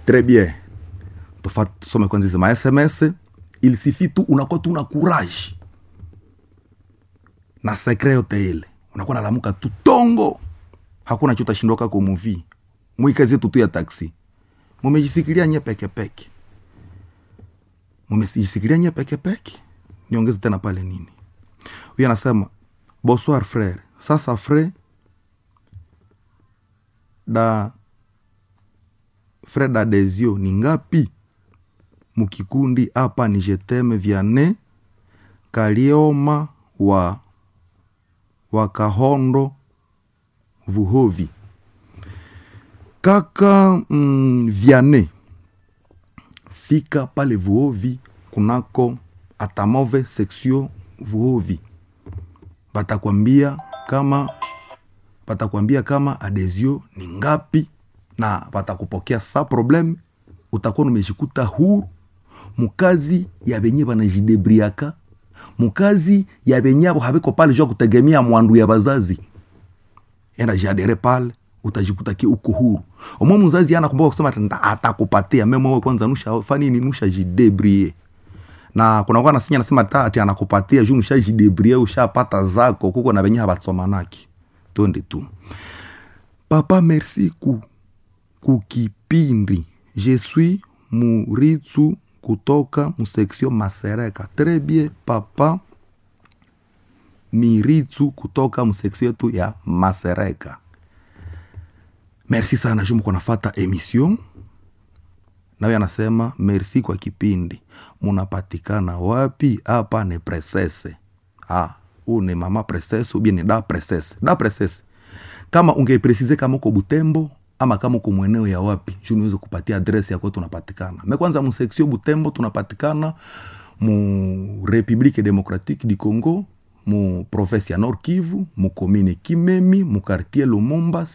très bien Tufa- tusome kwanza hizi ma sms il suffit tu unakuwa tu na courage na sekre yote ile unakuwa nalamuka tu tongo hakuna cho utashindoka kumuvi mwikazi yetu tu ya taksi mumejisikilia nye pekepeke mumejisikilia nye pekepeke niongeze tena pale nini huyu anasema bonsoir frere sasa fre da fre d'adesio ni ngapi mukikundi hapa ni jeteme vyane kalioma wa wakahondo vuhovi kaka mm, vyane fika pale vuhovi kunako atamove seksio vuhovi batakwambia kama batakwambia kama adesio ni ngapi na batakupokea sa probleme utakuwa numejikuta huru mukazi ya benye banajidebriaka mukazi ya benye abo habiko pale jua kutegemea mwandu ya bazazi enda jadere pale utajikuta ki uko huru omwe mzazi ana kumbuka kusema ati nda- atakupatia meme wewe kwanza nusha fani ni nusha jidebrie na kuna kwa nasinya nasema ta ati anakupatia juu nusha jidebrie ushapata zako kuko na benye habatsomanaki twende tu papa merci ku kukipindi je suis muritsu kutoka museksio masereka très bien papa miritsu kutoka museksio yetu ya masereka merci sana juu mko nafata emission nawe anasema merci kwa kipindi munapatikana wapi hapa ni presese ah, huu ni mama presese ubie ni da presese da presese kama ungepresize kama uko butembo ama kama uko mweneo ya wapi juu niweze kupatia adresi yako tunapatikana me kwanza museksio butembo tunapatikana mu republique démocratique du congo mu province ya nord kivu mu commune kimemi mu quartier lumumba